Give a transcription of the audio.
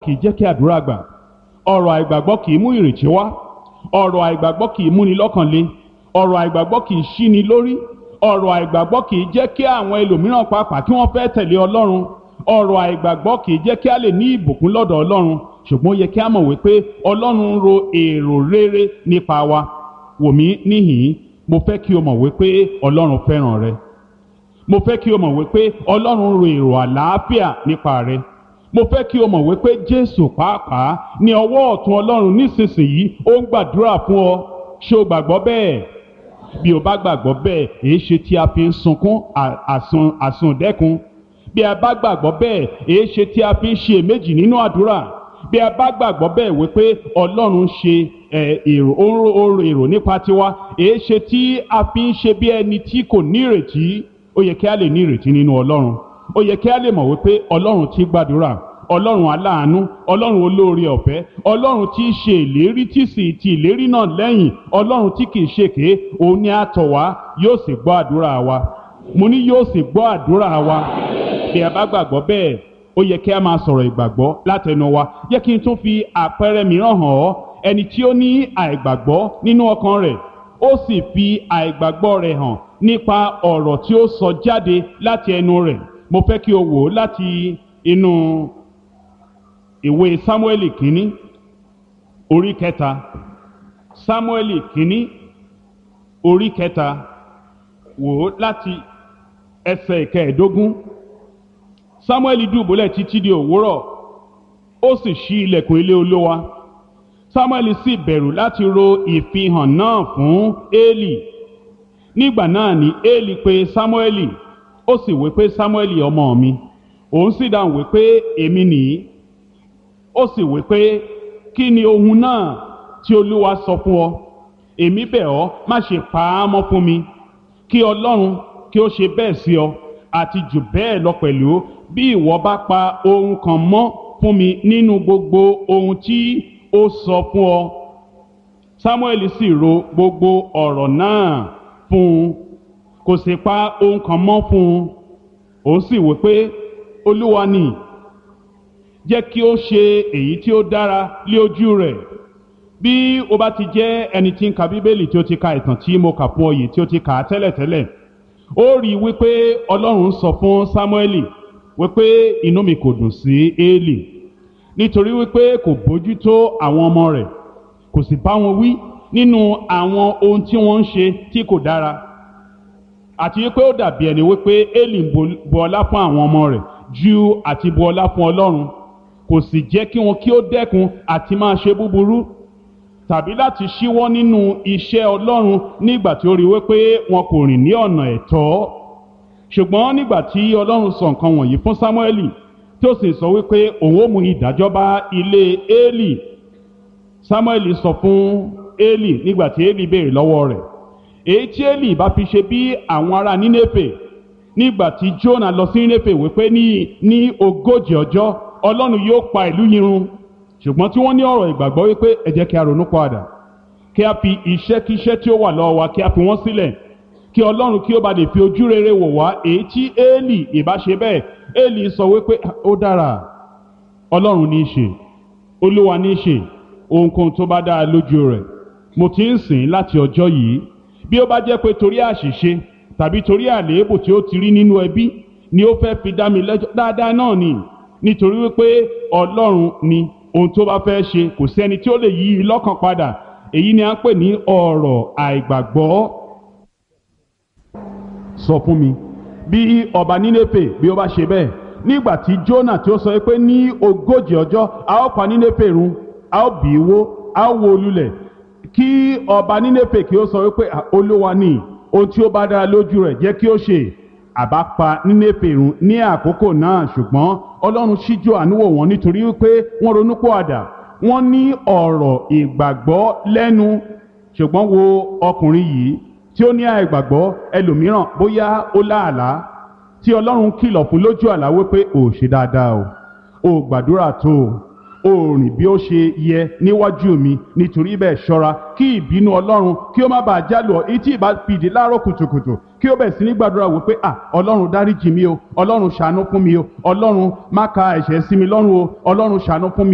kì í jẹ́ kí àdúrà gbà ọ̀rọ̀ àìgbàgbọ́ kì í mú ìrètí wá ọ̀rọ̀ àìgbàgbọ́ kì í múni lọ́kàn le ọ̀rọ̀ àìgbàgbọ́ kì í ṣíni lórí ọ̀rọ̀ àìgbàgbọ́ kì í jẹ́ kí àwọn ẹlòmíràn pàápàá kí wọ́n fẹ́ tẹ̀lé ọlọ́run ọ̀rọ̀ àìgbàgbọ́ kì í jẹ́ kí a lè ní ìbùkún lọ́dọ̀ ọlọ́run ṣùgbọ́n ó yẹ kí a mọ̀ wípé ọlọ́run ń ro èrò rere nípa wa wò mí níhìn-ín mo fẹ́ kí o mọ̀ wípé ọlọ́run fẹ́ràn rẹ mo fẹ́ kí o mọ̀ wípé ọlọ́run ń ro èrò àlàáfíà nípa rẹ mo fẹ́ kí o mọ̀ wípé jésù pàápàá ní ọwọ́ ọ̀tún ọlọ́run nísinsìnyí ó ń gbàdúrà fún ọ ṣé o gbàgbọ́ bẹ́ẹ̀ bí o bá gbàgbọ́ bẹ́ẹ̀ èé ṣe tí a fi ń sunkún àsun àsundẹ́kun bí a bá gbàgbọ́ bẹ́ẹ̀ èé ṣe tí a fi ń ṣe èméjì nínú àdúrà bí a bá gbàgbọ́ bẹ́ẹ̀ wípé ọlọ́run ṣe èrò oró èrò nípa tiwa èé ṣe tí a fi ń ṣe bí ẹni tí kò ní ìrètí ó yẹ kí a lè ní ìrètí nínú ọlọ́run ó yẹ kí a lè mọ̀ wípé ọlọ́run tí gbàdúrà ọlọ́run aláàánú ọlọ́run olóore ọ̀fẹ́ ọlọ́run tí í ṣe ìlérí tí sì ti ìlérí náà lẹ́yìn ọlọ́run tí kì í ṣèké òun ni a tọ̀ wá yóò sì gbọ́ àdúrà wa mo ní yóò sì gbọ́ àdúrà wa bí a bá gbàgbọ́ bẹ́ẹ̀ ó yẹ kí a máa sọ̀rọ̀ ìgbàgbọ́ látẹnu wa yẹ kí n tún fi àpẹẹrẹ mìíràn hàn ọ́ ẹni tí ó ní àìgbàgbọ́ nínú ọkàn rẹ̀ ó sì fi àìgbàgbọ́ rẹ̀ hàn nípa ọ̀rọ̀ tí ó sọ jáde láti ẹnu rẹ̀ mo fẹ́ kí o wò ó láti inú ìwé sámúẹ́lì kínní orí kẹta sámúẹ́lì kínní orí kẹta wò ó láti ẹsẹ̀ ìkẹẹ̀ẹ́dógún sámúẹ́lì dùbúlẹ̀ títí di òwúrọ̀ ó sì ṣí ilẹ̀kùn ilé olówa sámúẹ́lì sì bẹ̀rù láti ro ìfihàn náà fún éèlì nígbà náà ni éèlì pè sámúẹ́lì ó sì wí pé sámúẹ́lì ọmọ mi òun sì dáhùn wí pé èmi nìyí ó sì wí pé kí ni ohun náà tí olúwa sọ fún ọ èmi bẹ̀ ọ́ má ṣe pa á mọ́ fún mi kí ọlọ́run kí ó ṣe bẹ́ẹ̀ sí ọ àti jù bẹ́ẹ̀ lọ pẹ̀lú bí ìwọ bá pa ohun kan mọ́ fún mi nínú gbogbo ohun tí ó sọ fún ọ samuel sì ro gbogbo ọ̀rọ̀ náà fún un kò sì pa ohun kan mọ́ fún un òun sì wí pé olúwa ni jẹ́ kí ó ṣe èyí tí ó dára lé ojú rẹ̀ bí o bá ti jẹ́ ẹni tí ń ka bíbélì tí ó ti ka ìtàn tí mo kà fún ọ yìí tí ó ti kà á tẹ́lẹ̀tẹ́lẹ̀ ó rí i wípé ọlọ́run sọ fún sámúẹ́lì wípé inú mi kò dùn sí éèlì nítorí wípé kò bójútó àwọn ọmọ rẹ̀ kò sì bá wọn wí nínú àwọn ohun tí wọ́n ń ṣe tí kò dára àti wípé ó dàbí ẹni wípé éèlì ń bu ọlá fún àwọn ọmọ rẹ̀ ju àti bu ọlá fún ọlọ́run kò sì jẹ́ kí wọn kí ó dẹ́kun àti máa ṣe búburú tàbí láti ṣíwọ́ nínú iṣẹ́ ọlọ́run nígbà tí ó rí wípé wọn kò rìn ní ọ̀nà ẹ̀tọ́ ṣùgbọ́n nígbà tí ọlọ́run sọ nǹkan wọ̀nyí fún sámúẹ́lì tí ó sì sọ wípé òun ó mú ìdájọ́ bá ilé éèlì sámúẹ́lì sọ fún éèlì nígbà tí éèlì béèrè lọ́wọ́ rẹ̀ èyí tí éèlì bá fi ṣe bí àwọn ará nínéfè nígbà tí jónà lọ sí nínéfè wípé ní ní ogójì ọjọ́ ọlọ́run yóò pa ìlú yìí run ṣùgbọ́n tí wọ́n ní ọ̀rọ̀ ìgbàgbọ́ wípé ẹ jẹ́ kí a ronú padà kí a fi iṣẹ́kíṣẹ́ tí ó wà lọ́wọ́ wa kí a fi wọ́n sílẹ̀ kí ọlọ́run kí ó bá lè fi ojú rere wò wá èyí tí éèlì ìbá ṣe bẹ́ẹ̀ éèlì sọ wípé ó dára ọlọ́run ní í ṣe olúwa ní í ṣe ohunkóhun tó bá dára lójú rẹ̀ mo ti ń sìn láti ọjọ́ yìí bí ó bá jẹ́ pé torí àṣìṣe tàbí torí àléébù tí ó ti rí nínú ẹbí ni ó fẹ́ fi dá mi lẹ́jọ́ dáadáa náà ni nítorí wípé ọlọ́run ni ohun tó bá fẹ́ ṣe kò sẹ́ni tí ó lè yí i lọ́kàn padà èyí ni à ń pè ní ọ̀rọ̀ àìgbàgbọ́. sọ fún mi bí ọba nínéfè bí ó bá ṣe bẹ́ẹ̀ nígbà tí Jónà tí ó sọ pé ní ogójì ọjọ́ a ó pa nínéfè run a ó bì í wó a ó wó lulẹ̀ kí ọba nínéfè kí ó sọ wípé olúwa ni ohun tí ó bá dára lójú rẹ̀ jẹ́ kí ó ṣe àbá pa nínéfè run ní àkókò náà ṣùgbọ́n ọlọ́run ṣíjú àánú wò wọ́n nítorí wípé wọ́n ronúpọ̀ àdà wọ́n ní ọ̀rọ̀ ìgbàgbọ́ lẹ́nu ṣùgbọ́n wo ọkùnrin yìí tí ó ní àìgbàgbọ́ ẹlòmíràn bóyá ó láàlá tí ọlọ́run kìlọ̀ fún lójú àlá wípé ò ṣe dáadáa o ò gbàdúrà tó o ò rìn bí ó ṣe yẹ níwájú mi nítorí bẹ́ẹ̀ ṣọ́ra kí ìbínú ọlọ́run kí ó má bàa jálù ọ etí ìbá fìdí láàárọ̀ kùtùkùtù kí ó bẹ̀ sí ní gbàdúrà wípé à ọlọ́run dáríjì mi o ọlọ́run ṣàánú fún mi o ọlọ́run má ka ẹ̀ṣẹ̀ sí mi lọ́rùn o ọlọ́run ṣàánú fún mi.